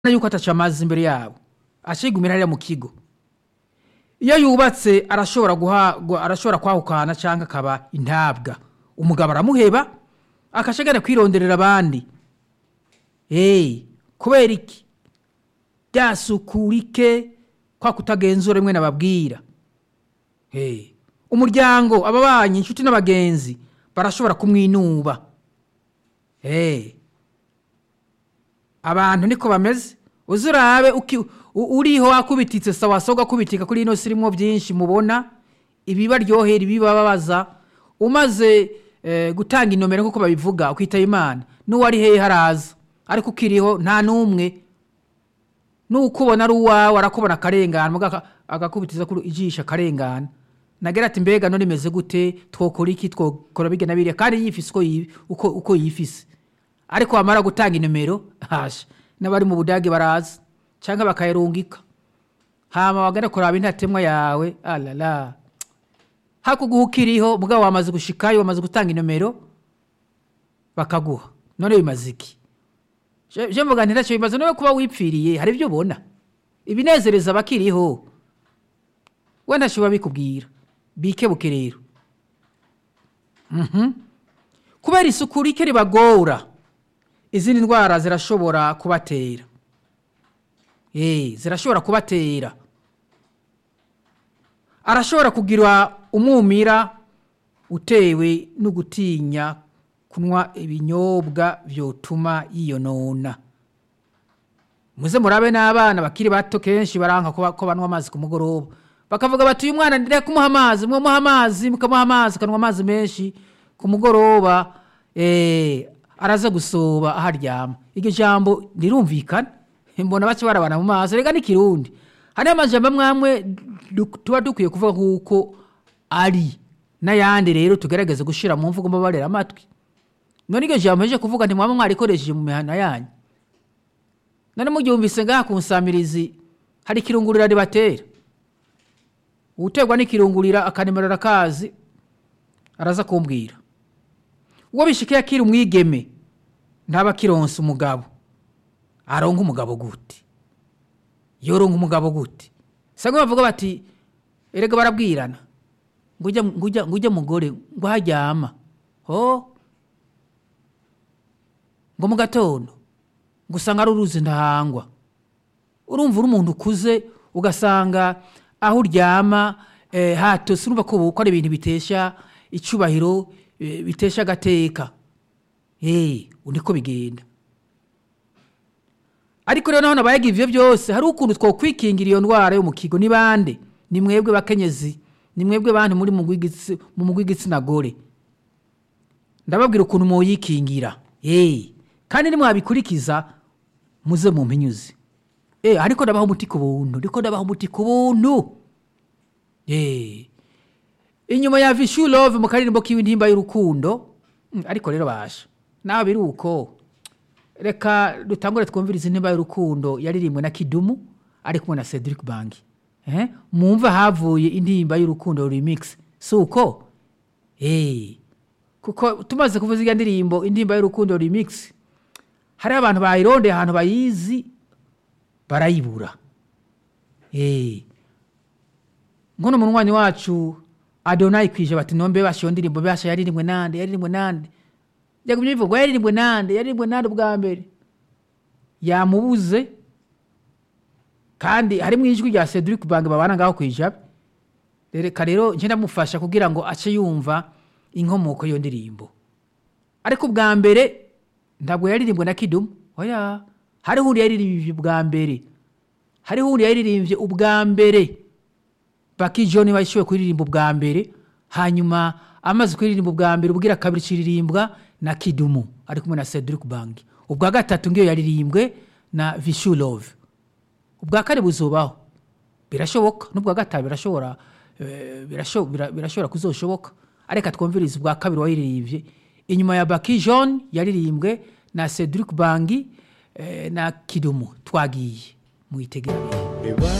yuko ataca amazi imbere yabo acigumira hariya mu kigo iyo yubatse arashobora guha gu- arashobora kwahukana cyangwa akaba intabwa umugabo aramuheba akashagara kwironderera abandi hey, kubera iki ryasukurike kwa kutagenzura rimwe nababwira hey. umuryango ababanyi inshuti n'abagenzi barashobora kumwinuba hey. abantu niko bameze uzi urabe uki- u- uriho wakubititse sawa soga kubitika kuri ino sirimo byinshi mubona ibibaryohera ibibababaza umaze eh, gutanga inomero nk'uko babivuga ukitaba imana n'uwari hehe haraza ariko ukiriho nta n'umwe n'ukubona ari uwawe arakubona akarengana muga aka- agakubitiza kuri ijisho akarengana nagera ati mbega none imeze gute twokora iki twokora bijya na biriya kandi yifise uko yi- uko uko yifise ariko wamara gutanga inomero hasha n'abari mu budage baraza cyangwa bakayarungika hama wagana kuraba intatemwa yawe alala hakuguha ukiriho mugabo wamaze gushikayo wamaze gutanga inomero bakaguha none bimaze iki Je- je mvuga nti ntacyo bimaze no kuba wipfiriye hari ibyo ubona ibinezereza abakiriho we ntacyo biba bikubwira bikebuke rero Mhm. kubera isuku rike ribagora izindi ndwara zirashobora kubatera Eh, zirashobora kubatera arashobora kugira umwumira utewe no gutinya kunywa ibinyobwa byotuma yiyonona muze murabe n'abana bakiri bato kenshi baranka ko ba- ko banywa amazi ku mugoroba bakavuga bati uyu mwana ndire kumuha amazi mumuha amazi mukamuha amazi akanywa amazi menshi ku mugoroba eh, araza gusoba aho aryama iryo jambo rirumvikana mbona baca barabana mu maso reka n'ikirundi hariyo amajambo amwe amwe du- tuba dukwiye kuvuga nk'uko ari n'ayandi rero tugerageze gushyira mu mvugo mbabarira amatwi none iryo jambo rije kuvuga ntimwaba mwarikoresheje mu mihana yanyu none muryumvise ngaha ku nsamirizi hari ikirungurira ribatera uterwa n'ikirungurira akanemerera akazi araza kumbwira uwo bishikiye akiri umwigeme ntaba akironsa umugabo aronka umugabo gute yoronka umugabo gute sangwa bavuga bati erega barabwirana ngo ujya ngo ujya ngo ujya mugore ngo haryama ho ngo mu gatondo ngo usanga ari uruzi ndahangwa urumva uri umuntu ukuze ugasanga aho uryama eh, hatose urumva ko ko ari ibintu bitesha icyubahiro eh, bitesha agateka hey, niko bigenda ariko rero naho nabayaga ivyo byose hari ukuntu twokwikingira iyo ndwara yo mu kigo ni bande ni mwebwe bakenyezi ni mwebwe bandi muri mu gw'igitsi- mu mugwi w'igitsina gore ndababwira ukuntu muyikingira hey. kandi nimwabikurikiza muze mu mpinyuzi eh, ariko ndabaha umuti ku buntu ariko ndabaha umuti ku buntu eh. inyuma ya vishu love mu karirimbo k'intimba y'urukundo Mm, ariko rero basha naho biri uko reka dutangure twumvirize intimba y'urukundo yaririmbwe na kidumu ari kumwe na cedric bangi eh? mwumva havuye intimba y'urukundo remix si uko eh. kuko tumaze kuvuza iyo ndirimbo intimba y'urukundo remix hari abantu bayirondeye ahantu bayizi barayibura eh. nkono munywanyi wacu adonayi kwije bati nombe basha iyo ndirimbo basha yaririmbwe nande yaririmbwe nande jagumye bivuga yaririmbwe nande yaririmbwe nande ubwa mbere yamubuze kandi harimo ijwi rya cedric bange babana ngaho ku ijabe reka rero nje ndamufasha kugira ngo ace yumva inkomoko y'iyo ndirimbo ariko ubwa mbere ntabwo yaririmbwe na kidumu oya hariho undi yaririmbye ubwa mbere hariho undi yaririmbye ubwa mbere baki john bashoboye kuririmba ubwa mbere hanyuma amaze kuririmba ubwa mbere ubwira kabiri kiririmbwa na kidumu ari kumwe na cedric bangi ubwa gatatu ngiyo yaririmbwe na vishu love ubwa kane buzubaho birashoboka n'ubwa gatanu birashobora eh, birasho- bira- birashobora kuzoshoboka areka twumvirize ubwa kabiri wayiririmbye inyuma ya baki john yaririmbwe na cedric bangi eh, na kidumu twagiye muyitegere Eba